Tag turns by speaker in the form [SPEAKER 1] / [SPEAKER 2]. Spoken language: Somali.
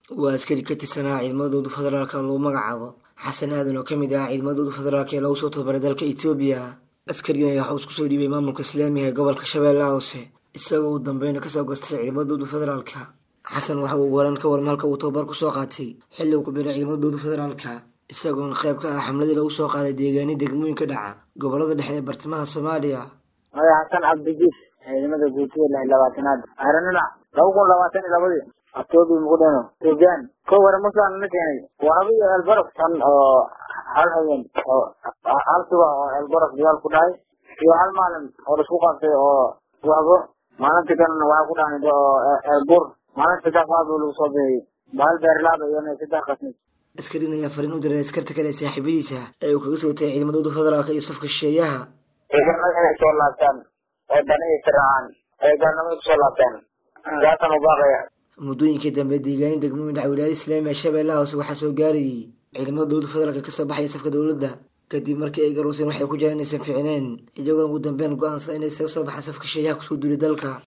[SPEAKER 1] waa askari ka tirsanaa ciidamadooda federaalka lagu magacaabo xasan aadan oo kamid ah ciidamadooda federaalk ee lagu soo tababaray dalka etoobiya askarigan ayaa waxuu isku soo dhiibay maamulka islaamiga ee gobolka shabeellaha hoose isagoo uu dambeyna kasoo gostay ciidamadooda federaalka xasan waxa uu waran ka warma halka uu tababar kusoo qaatay xilli uu ku biray ciidamadooda federaalka isagoona qayb ka ah xamladii lagu soo qaaday deegaani degmooyinka dhaca gobolada dhexe ee bartamaha soomaaliya
[SPEAKER 2] maya xasan cabdijiif ciidamada guutiga lix labaatanaad aranina laba kun labaatan iyo labadii octoobi muqdeno ethoobiyan ko ware musaan na keenay waraba iyo elbarof tan oo hal habeen oo hal suba oo elbarof dagaal ku dhahay iyo hal maalin oo laisku qabtay oo wahbo maalinta kalena waxaa ku dhaanid oo elbur maalinta saddex qaad oo lagu soo bixiyey bahal beerlaaba iyo saddex qasnid
[SPEAKER 1] askarin ayaa fariin u diray askarta kale ee saaxiibadiisa ee uu kaga soo tagay ciidamadooda federaalka iyo safka shisheeyaha
[SPEAKER 2] ciidamada inay soo laabtaan oo dana ay tiracaan ay gaalnimada kusoo laabtaan saasaan u baaqaya
[SPEAKER 1] muddooyinkii dambe deegaani degmooyin dhaca wilaayada islaamiga shabeellaha hoose waxaa soo gaarayay ciidamada dowlada federaalka kasoo baxaya safka dowladda kadib markii ay garooseen waxay ku jiraan inaysan fiicneen iyagoo ugu dambeyn go-aansa inay isaga soo baxaan safka shisheeyaha kusoo duulay dalka